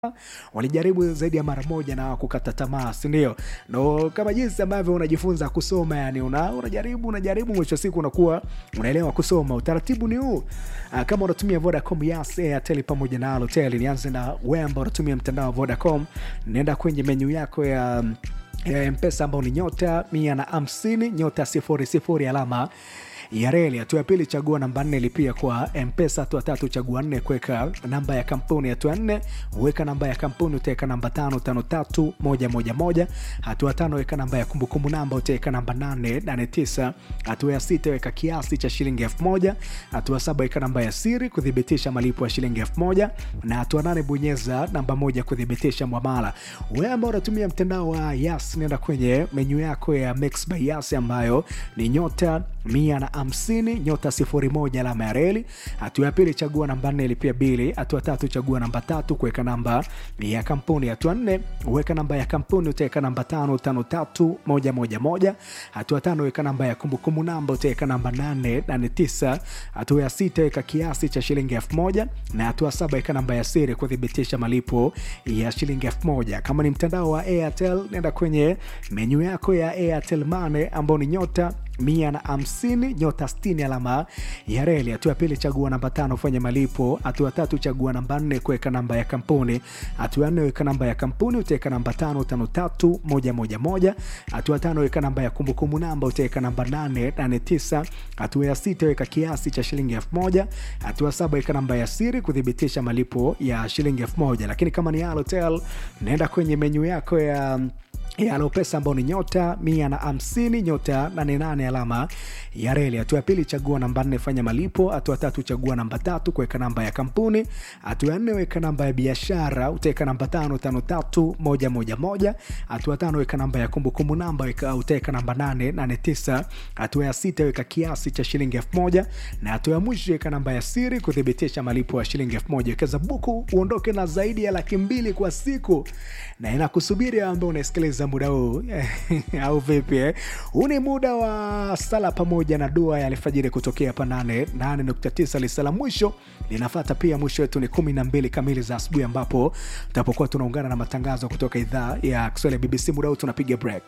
walijaribu zaidi ya mara moja na kukata tamaa sindio no kama jinsi ambavyo unajifunza kusoma yani una, unajaribu unajaribu mwisho wa siku unakuwa unaelewa kusoma utaratibu ni huu uh, kama unatumia vodacom yas airtel pamoja na alotel nianze na we ambao unatumia mtandao wa vodacom naenda kwenye menyu yako ya ya mpesa ambao ni nyota mia na hamsini nyota sifuri sifuri alama ya reli. Hatua ya pili, chagua namba nne, lipia kwa Mpesa. Hatua tatu, chagua nne, kuweka namba ya kampuni. Hatua nne, weka namba ya kampuni, utaweka namba tano tano tatu moja moja moja. Hatua tano, weka namba ya kumbukumbu namba, utaweka namba nane nane tisa. Hatua ya sita, weka kiasi cha shilingi elfu moja. Hatua saba, weka namba ya siri kuthibitisha malipo ya shilingi elfu moja, na hatua nane, bonyeza namba moja kuthibitisha mwamala. Wewe ambao unatumia mtandao wa Yas, nenda kwenye menyu yako ya Mix by Yas ambayo ni nyota mia na hamsini nyota sifuri moja alama ya reli. Hatua ya pili chagua namba nne lipia bili. Hatua tatu chagua namba tatu kuweka namba ya kampuni. Hatua nne weka namba ya kampuni utaweka namba tano tano tatu moja moja moja. Hatua tano weka namba ya kumbukumbu namba utaweka namba nane nane tisa. Hatua ya sita weka kiasi cha shilingi elfu moja na hatua saba weka namba ya siri kuthibitisha malipo ya shilingi elfu moja. Kama ni mtandao wa Airtel nenda kwenye menyu yako ya Airtel Money ambao ni nyota mia na hamsini nyota stini alama ya reli. Hatua ya pili chagua namba tano fanya malipo. Hatua tatu chagua namba nne kuweka namba ya kampuni. Hatua ya nne weka namba ya kampuni utaweka namba tano tano tatu moja moja moja. Hatua tano weka namba ya kumbukumbu namba utaweka namba nane nane tisa. Hatua ya sita weka kiasi cha shilingi elfu moja. Hatua saba weka namba ya siri kuthibitisha malipo ya shilingi elfu moja. Lakini kama ni Halotel naenda kwenye menyu yako ya ya Alopesa ambao ni nyota mia na hamsini nyota nane nane alama ya reli. Hatua ya pili chagua namba nne fanya malipo. Hatua tatu chagua namba tatu kuweka namba ya kampuni. Hatua ya nne weka namba ya biashara utaweka namba tano tano tatu moja moja moja. Hatua tano weka namba ya kumbukumbu namba utaweka namba nane nane tisa. Hatua ya sita weka kiasi cha shilingi elfu moja na hatua ya mwisho weka namba ya siri kuthibitisha malipo ya shilingi elfu moja. Wekeza buku uondoke na zaidi ya laki mbili kwa siku na inakusubiri ambaye unasikiliza muda huu au vipi eh? Huu ni muda wa sala pamoja na dua ya alfajiri kutokea hapa 8.9 lisala mwisho linafata pia. Mwisho wetu ni kumi na mbili kamili za asubuhi, ambapo tutapokuwa tunaungana na matangazo kutoka idhaa ya Kiswahili ya BBC. Muda huu tunapiga break.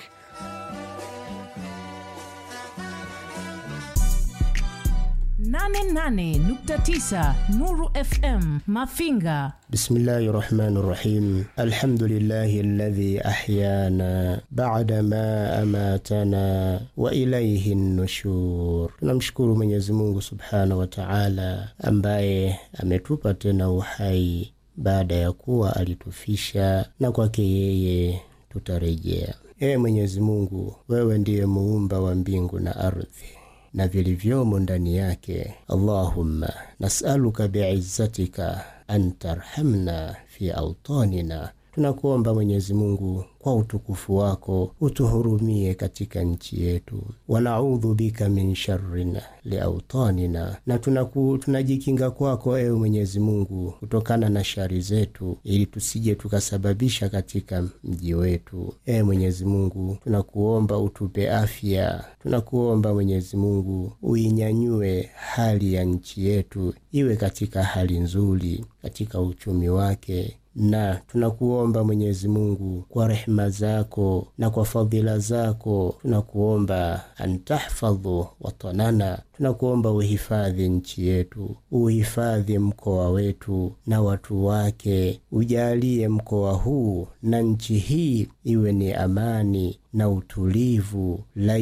nane nane nukta tisa Nuru FM Mafinga. Bismillahi rahmani rahim. Alhamdulillahi alladhi ahyana bada ma amatana wa ilaihi nushur. Tunamshukuru Mwenyezi Mungu subhanahu wa taala ambaye ametupa tena uhai baada ya kuwa alitufisha, na kwake yeye tutarejea. Ee Mwenyezi Mungu, wewe ndiye muumba wa mbingu na ardhi na vilivyomo ndani yake. Allahumma nasaluka biizzatika an tarhamna fi autanina, tunakuomba Mwenyezi Mungu kwa utukufu wako utuhurumie katika nchi yetu. Wanaudhu bika min sharrin liautanina, na tunaku, tunajikinga kwako ewe Mwenyezi Mungu kutokana na shari zetu, ili tusije tukasababisha katika mji wetu. Ewe Mwenyezi Mungu, tunakuomba utupe afya, tunakuomba Mwenyezi Mungu uinyanyue hali ya nchi yetu iwe katika hali nzuri katika uchumi wake na tunakuomba Mwenyezi Mungu kwa rehema zako na kwa fadhila zako, tunakuomba antahfadhu watanana, tunakuomba uhifadhi nchi yetu, uhifadhi mkoa wetu na watu wake, ujalie mkoa huu na nchi hii iwe ni amani na utulivu,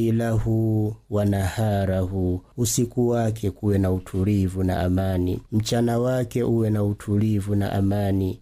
lailahu wa naharahu, usiku wake kuwe na utulivu na amani, mchana wake uwe na utulivu na amani,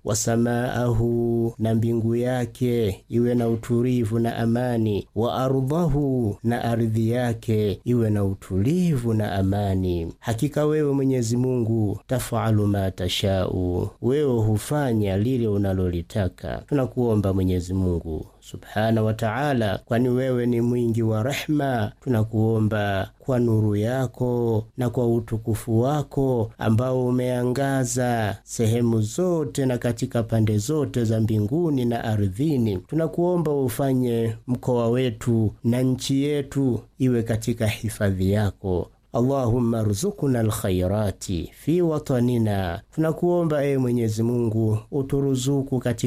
wasamaahu, na mbingu yake iwe na utulivu na amani, wa ardhahu, na ardhi yake iwe na utulivu na amani. Hakika wewe Mwenyezi Mungu tafalu ma tashau, wewe hufanya lile unalolitaka. Tunakuomba Mwenyezi Mungu subhana wa taala, kwani wewe ni mwingi wa rehma. Tunakuomba kwa nuru yako na kwa utukufu wako ambao umeangaza sehemu zote na katika pande zote za mbinguni na ardhini, tunakuomba ufanye mkoa wetu na nchi yetu iwe katika hifadhi yako Allahumma ruzukuna alkhairati fi watanina, tunakuomba ewe Mwenyezi Mungu uturuzuku katika